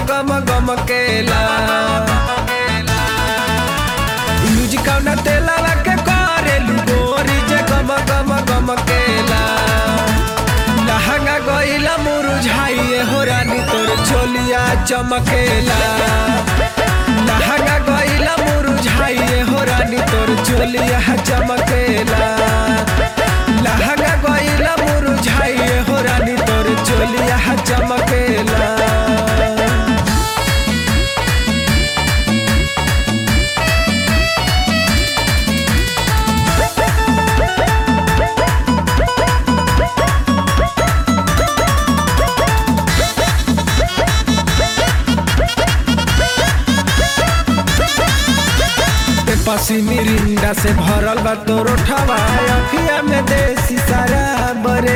गम गम केला यूज कौना तेला के करेलू गोरी जे गम गम गम केला लहंगा गईला मुरझाइए हो रानी तोर चोलिया चमकेला लहंगा गईला मुरझाइए हो रानी तोर चोलिया चमकेला लहंगा गईला मुरझाइए हो रानी तोर चोलिया चमकेला पे पसी मिरिंडा से भरल बा तोरो ठवा अखिया में देसी सारा बरे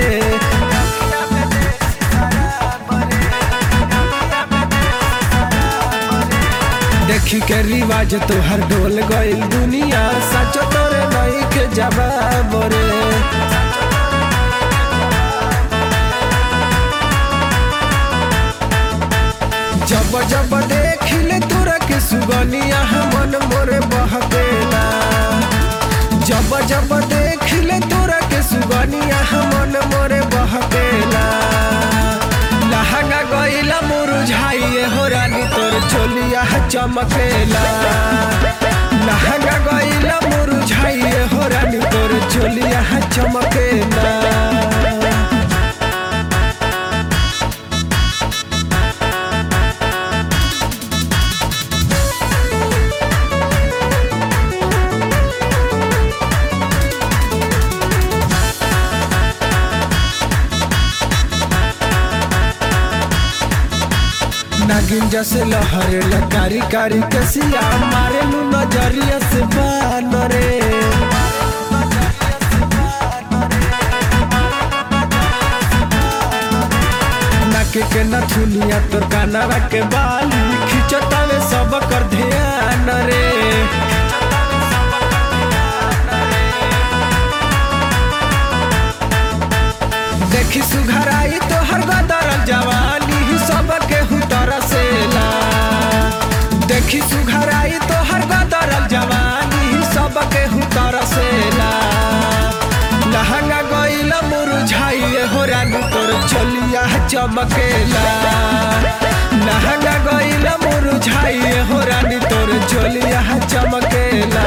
देखी के रिवाज तोहर डोल गइल दुनिया सच तोरे नई के जवाब रे जब जब देखिले तोरा के सुगनिया मन मोरे बहकेला जब जब देखिले तोरा के सुगनिया मन मोरे बहकेला लहंगा गईला मुरझाइए हो रानी तोर चोलिया चमकेला लहंगा गईला मुरझाइए हो रानी तोर चोलिया चमकेला नागिन जैसे लहरे कारी कारी कसिया मारे लू नजरिया से बान रे नाके के नथुनिया तोर कानवा के बाली खिंचतावे सब कर ध्यान रे देखी सुघराई तो हर गदरल जवानी ही सब के तरसेला देखी सुघराई तो हर गदरल जवानी ही सब के तरसेला लहंगा गईला मुरझाइए हो रानी तोर चलिया चमकेला लहंगा गईला मुरझाइए हो रानी तोर चलिया चमकेला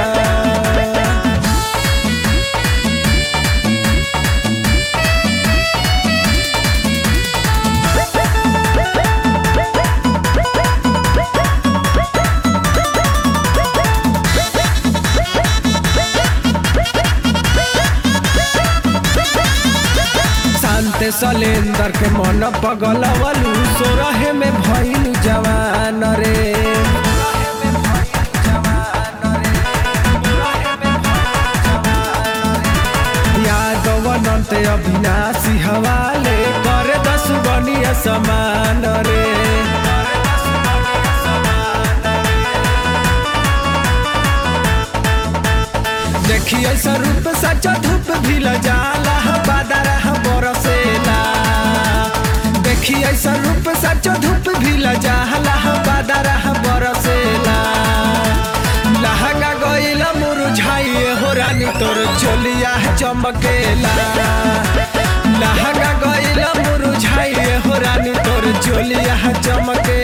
शांत सलेंदर के मन पगलवलू सोरहे में भइल जवान रे यादव अनंत अविनाशी हवाले करे दस बनिया समान रे देखी ऐसा रूप सचा धूप भी जाला बादरा बरसेला देखी ऐसा रूप सचा धूप भी जाला बादरा बरसेला लहंगा गईला मुरझाइए हो रानी तोर चोलिया चमकेला लहंगा गईला मुरझाइए हो रानी तोर चोलिया चमके